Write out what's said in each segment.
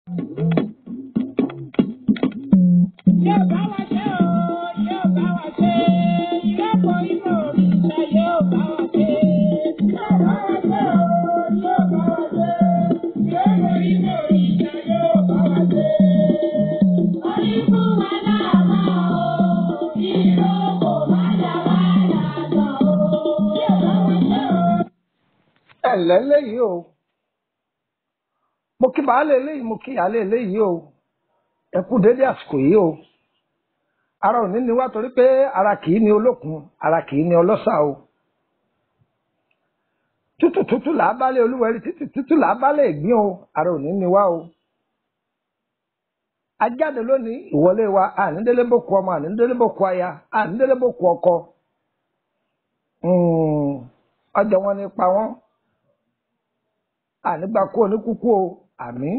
Yóò bá wa ṣe o, yóò bá wa ṣe. Ìrọ́pọ̀ inú òrìṣà yóò bá wa ṣe. Yóò bá wa ṣe o, yóò bá wa ṣe. Ìrọ́pọ̀ inú òrìṣà yóò bá wa ṣe. Orí fún wa láàmú o, ìrókò má dá wa láàmú o. Yóò bá wa ṣe o. ẹ ǹlẹ́ léyìí o mo kí baálé eléyìí mo kí ìyáálé eléyìí o ẹ kú dédé àsìkò yìí o ara òní ni wá torí pé ara kì í ní olókun ara kì í ní ọlọ́sà o tútù tútù là á bálé olúwẹ̀rí títì tútù là á bálé ìgbín o ara òní ni wá o ajáde lónìí ìwọlé wa ànídélé bòkú ọmọ ànídélé bòkú aya ànídélé bòkú ọkọ Mm, ọjọ́ wọn ní pa wọ́n ànígbà kú oníkúkú o àmín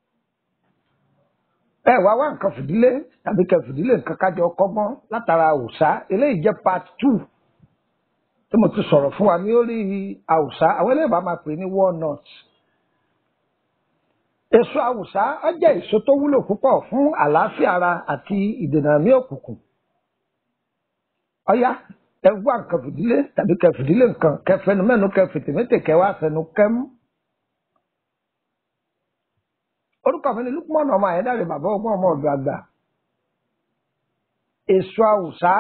ẹ wá wá nǹkan fìdílé tàbí kẹ fìdílé nǹkan kájọ kọ́gbọ́n látara àwùsá eléyìí jẹ́ part two tí mo ti sọ̀rọ̀ fún wa ní orí àwùsá àwọn eléyìí bá máa pè ní walnut èso àwùsá ó jẹ́ èso tó wúlò púpọ̀ fún àlàáfíà ara àti ìdènà ní òkùnkùn ọyá ẹ wá nǹkan fìdílé tàbí kẹ fìdílé nǹkan kẹ fẹnu mẹ́nu kẹ fìtìmẹtẹ kẹ wá fẹnu kẹmú orúkọ mi ni Lukman ọmọ àyẹdáre bàbá ọgbọ́n ọmọ ọ̀dọ̀ àgbà èso àwùsá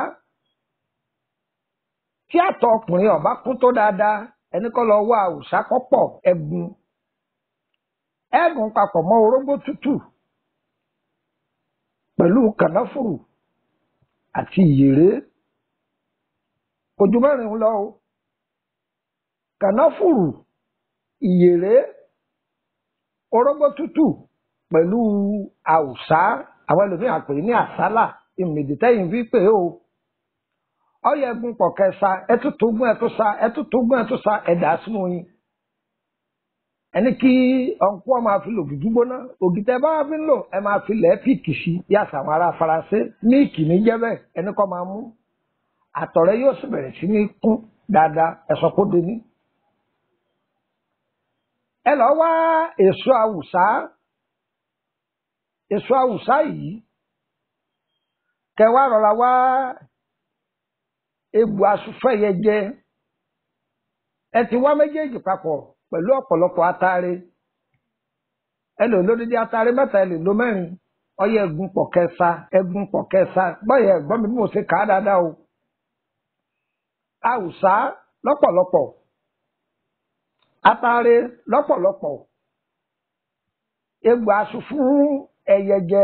tí àtọ̀ ọkùnrin ọba kún tó dáadáa ẹni kọ́ lọ wá àwùsá kọ́pọ̀ ẹ̀gún ẹ̀gún papọ̀ mọ́ orógbó tútù pẹ̀lú kànáfùrù àti ìyèrè ojú mẹ́rin lọ o kànáfùrù ìyèrè orógbó tútù pẹ̀lú àwùsá àwọn ẹlòmíràn pè ní àsálà ìmìdítẹ́yìn fi pè ó ọyọ ẹgún pọ̀ kẹsa ẹtútù gún ẹtúsa ẹtútù gún ẹtúsa ẹ̀dá sínú yín ẹni kí ọ̀nkú ọmọ àfi lò dúdú gbóná ògìtẹ́ bá wà fi ń lò ẹ máa fi lẹ́ẹ̀ píìkì sí yàtọ̀ àwọn ará faransé míìkì ní jẹ́bẹ̀ ẹni kọ́ máa mú àtọ̀rẹ́ yóò sì bẹ̀rẹ̀ sí ní kún dáadáa ẹ̀sọ́ kó dé ní. ẹ lọ wá èso àwùsá èso àwùsá yìí kẹwàá rọra wá egbò asúfẹ́yẹ jẹ ẹ ti wá méjèèjì papọ̀ pẹ̀lú ọ̀pọ̀lọpọ̀ atare ẹ lè lódìdí atare mẹ́ta ẹ lè lo mẹ́rin ọyẹ ẹ̀gún pọ̀ kẹsa ẹ̀gún pọ̀ kẹsa gbọ́yẹ ẹ̀gbọ́n mi bí mo ṣe kà á dáadáa o àwùsá lọ́pọ̀lọpọ̀ atare lọ́pọ̀lọpọ̀ egbò aṣọ fún ẹyẹ jẹ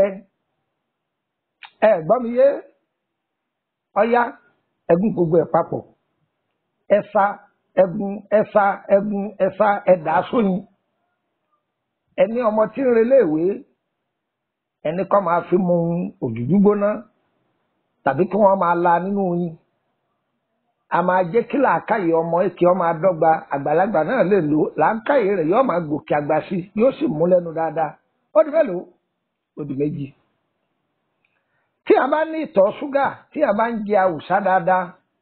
ẹ gbọ́ mi yé ọyá ẹgún gbogbo ẹ̀ papọ̀ ẹ̀sà ẹgún ẹ̀sà ẹgún ẹ̀sà ẹ̀dá sóyin ẹni ọmọ tí ń reléèwé ẹni kọ́ máa fi mu òjòjú gbóná tàbí kí wọ́n máa la nínú oyin a máa jẹ́ kí làákàyè ọmọ èkì ọmọ adọ́gba àgbàlagbà náà lè lò làákàyè rẹ̀ yóò máa gòkè àgbà sí yóò sì mú lẹ́nu dáadáa ó di mélòó ó di méjì. tí a bá ní ìtọ̀ ṣúgà tí a bá ń jẹ àwùsá dáadáa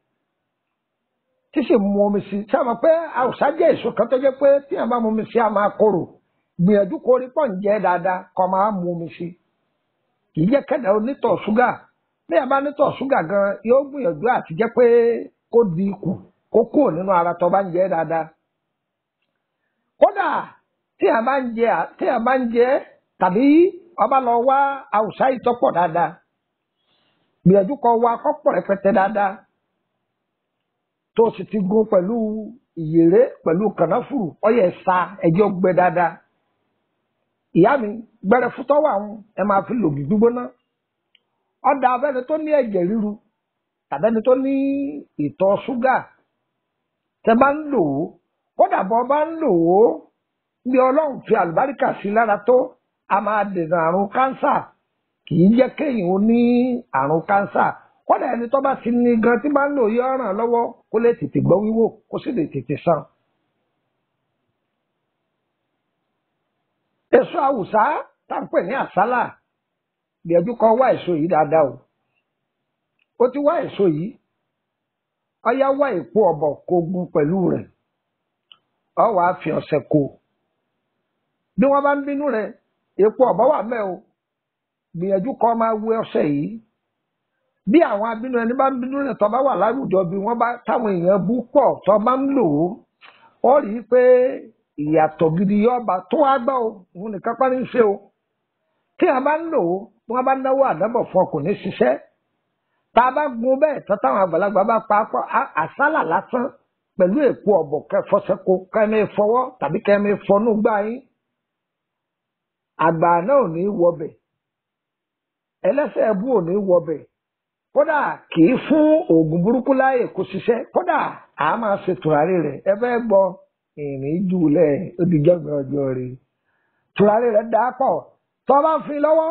tí sì mu omi sí tí a mọ̀ pé àwùsá jẹ́ èso kan tó jẹ́ pé tí a bá mu omi sí a máa korò gbìyànjú kó rí pọ̀ ń jẹ́ dáadáa kó máa mu omi sí kì í jẹ́ kẹ́dà onítọ̀ ṣúgà bí a bá nítọ̀ ṣúgà gan yóò gbìyànjú àti jẹ́ pé kó di ikù kó kúrò nínú ara tó bá ń jẹ dáadáa. kódà tí a bá ń jẹ tí a bá ń jẹ tàbí ọba lọ wá àwùsá ìtọ́pọ̀ dáadáa gbìyànjú kó wá kọ́pọ̀ rẹpẹtẹ dáadáa tó sì ti gún pẹ̀lú ìyèrè pẹ̀lú kànáfùrù ọyẹ sa ẹjọ́ gbẹ dáadáa. ìyá mi gbẹrẹ fútọ́ wà ń ẹ máa fi lògì gbígbóná ọ̀dà abẹ́ni tó ní ẹ̀jẹ̀ ríru tàbẹ́ni tó ní ìtọ̀ ṣúgà tẹ bá ń lò ó kódà bọ́ bá ń lò ó bí ọlọ́run fi àlùbáríkà sí lára tó a máa dènà àrùn kánsà kì í jẹ́ kéèyàn ó ní àrùn kánsà kódà ẹni tó bá ti ní gan tí bá ń lò yọ ràn lọ́wọ́ kó lè tètè gbọ́ wíwò kó sì lè tètè sàn. èso àwùsá tá à ń pè ní àsálà gbìyànjú kan wá èso yìí dáadáa o ó ti wá èso yìí ọyá wá èpo ọ̀bọ̀ kó gun pẹ̀lú rẹ̀ ọ wàá fi ọ̀sẹ̀ kó bí wọ́n bá ń bínú rẹ̀ epo ọ̀bá wà mẹ́ o gbìyànjú kọ́ máa wé ọṣẹ yìí bí àwọn abínú ẹni bá ń bínú rẹ̀ tó bá wà láwùjọ bí wọ́n bá táwọn èèyàn bú pọ̀ tó bá ń lò ó ó rí i pé ìyàtọ̀ gidi yọba tó wá gbọ́ o òun nìkan pa ní í ṣe o tí a bá ń lò ó bí wọ́n bá náwó àdábọ̀ fún ọ kò ní ṣiṣẹ́ tá a bá gun bẹ́ẹ̀ tán táwọn àgbàlagbà bá pa á pọ̀ á- àsálà lásán pẹ̀lú èpo ọ̀bọ̀ kẹfọsẹ́kọ kẹ́mi fọwọ́ tàbí kẹ́mi fọnú gbá yín àgbà náà ò ní wọbẹ̀ ẹlẹ́sẹ̀ ẹbú ò ní wọbẹ̀ kódà kì í fún oògùn burúkú láàyè kó ṣiṣẹ́ kódà a máa ṣe tùràrí rẹ̀ ẹ fẹ́ gbọ́ ìrìn jùlẹ̀ odìjọ́gbìn ọjọ́ rẹ̀ tùràrí rẹ̀ dá pọ̀ tọ́ bá ń fi lọ́wọ́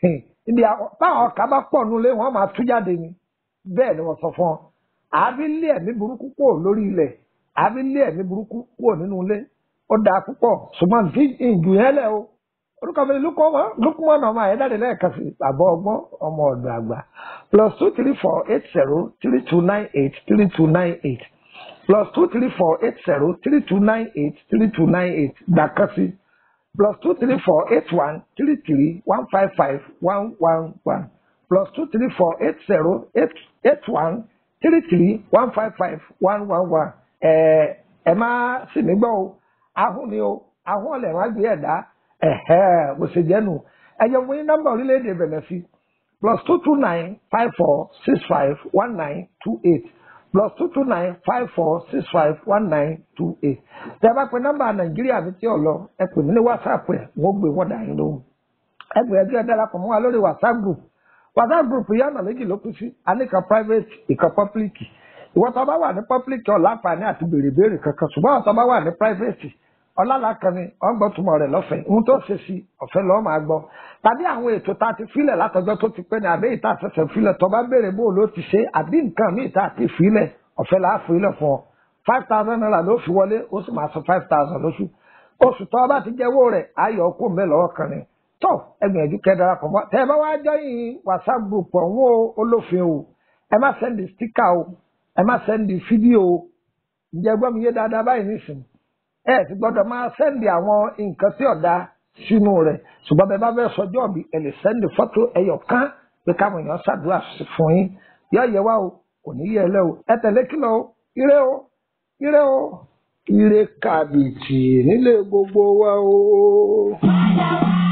ibi àwọn- táwọn ọkà bá pọ̀ nulẹ̀ wọ́n máa tú jáde ni bẹ́ẹ̀ ni wọ́n sọ fún ọ àbí lé ẹ̀mí burúkú kúrò lórí ilẹ̀ àbí lé ẹ̀mí burúkú kúrò nínú ilé ó dáa púpọ̀ ṣùgbọ́n tí ìjù yẹn lẹ̀ o orúkọ mi ni lukumọ ọmọ ayédáde lẹ́ẹ̀kan sí àbọ̀ ọgbọ́n ọmọ ọ̀dọ̀ àgbà plus two three four eight zero three two nine eight three two nine eight plus two three four eight zero three two nine eight three two nine eight gbàkan sí plus two three four eight one three three one five five one one one plus two three four eight zero eight eight one three three one five five one one one ẹ ẹ má sì mí gbọ́ o ahun ni o ahun ọ̀lẹ̀ wá gbé ẹ̀dá ẹ̀hẹ́ bó ṣe jẹ́ nù ẹ̀yẹ wọ́n ní nọ́mbà orílẹ̀-èdè bẹ̀rẹ̀ sí plus two two nine five four six five one nine two eight plus two two nine five four six five one nine two eight tẹ́ ẹ bá pe nọ́mbà nàìjíríà mi tí ò lọ ẹ pè mí ní whatsapp ẹ wọ́n gbé wọ́n dà yín lóhùn ẹ gbìyànjú ẹ darapọ̀ mọ́ wa lórí whatsapp group whatsapp group yìí ọ̀nà méjì ló kú sí aníkan private ìkan public ìwọ tó bá wà ní public ọ̀ láǹfààní àti béèrè béèrè kankan ṣùgbọ́n àwọn tó bá wà ní private ọlọ́lá kan ni wọ́n gbọ́ túmọ̀ rẹ̀ lọ́fẹ̀ẹ́ ohun tó ṣe sí ọ̀fẹ́ lọ́ọ́ máa gbọ́ tàbí àwọn ètò tá a ti filẹ̀ látọjọ́ tó ti pẹ́ ní àbí ìta àṣẹṣẹ filẹ̀ tó bá béèrè bó ló ti ṣe àbí nǹkan míì tá a ti filẹ̀ ọ̀fẹ́ là á filẹ̀ fún ọ five thousand naira ló fi wọlé ó sì máa san five thousand lóṣù oṣù tó bá ti jẹ́wọ́ rẹ̀ ayọ̀ kó mẹ́ lọ́wọ́ kan ni tó ẹgbìyànjú kẹ́ darapọ̀ mọ́ tẹ́ ẹ bá wá jọyìn whatsapp group ọ̀hún olófin o ẹ má sẹ́ndì stíkà o ẹ má sẹ́ndì fídíò o ǹjẹ́ gbọ́ mi yé dáadáa báyìí nísìnyí ẹ ti gbọ́dọ̀ máa sẹ́ndì àwọn nǹkan tí ọ̀dà sínú rẹ̀ ṣùgbọ́n bẹ́ẹ̀ bá fẹ́ sọjọ́ bí ẹ lè sẹ́ndì fọ́tò ẹyọ kan pé káwọn èèyàn ṣàdúrà sí fún yín yọ yẹ wá o kò ní yẹ ẹ lẹ o ẹ tẹ̀lé kìlọ̀ o ire o ire o ire kàbìtì nílé gbogbo wa o. Padà wá